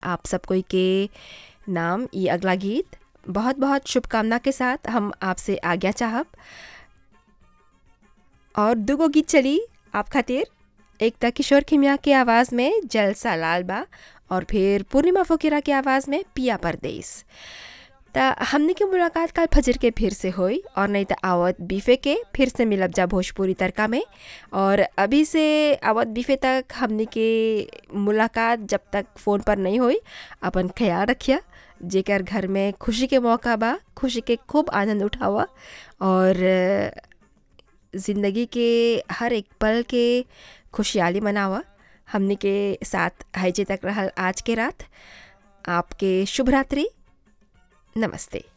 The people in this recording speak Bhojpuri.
आप सब कोई के नाम ये अगला गीत बहुत बहुत शुभकामना के साथ हम आपसे आज्ञा चाहब और दुगो गीत चली आप खातिर एक त किशोर खिमिया के आवाज़ में जलसा लाल बा और फिर पूर्णिमा फकीरा के आवाज़ में पिया परदेस त हमने की मुलाकात कल फजर के फिर से होई और नहीं तो आवत बीफे के फिर से मिलब जा भोजपुरी तड़का में और अभी से आवत बीफे तक हमने के मुलाकात जब तक फ़ोन पर नहीं होई अपन ख्याल रखिया जेकर घर में खुशी के मौका बा खुशी के खूब आनंद उठावा और ज़िंदगी के हर एक पल के खुशहाली मनावा हमने के साथ हैजे तक रहल आज के रात आपके शुभ रात्रि नमस्ते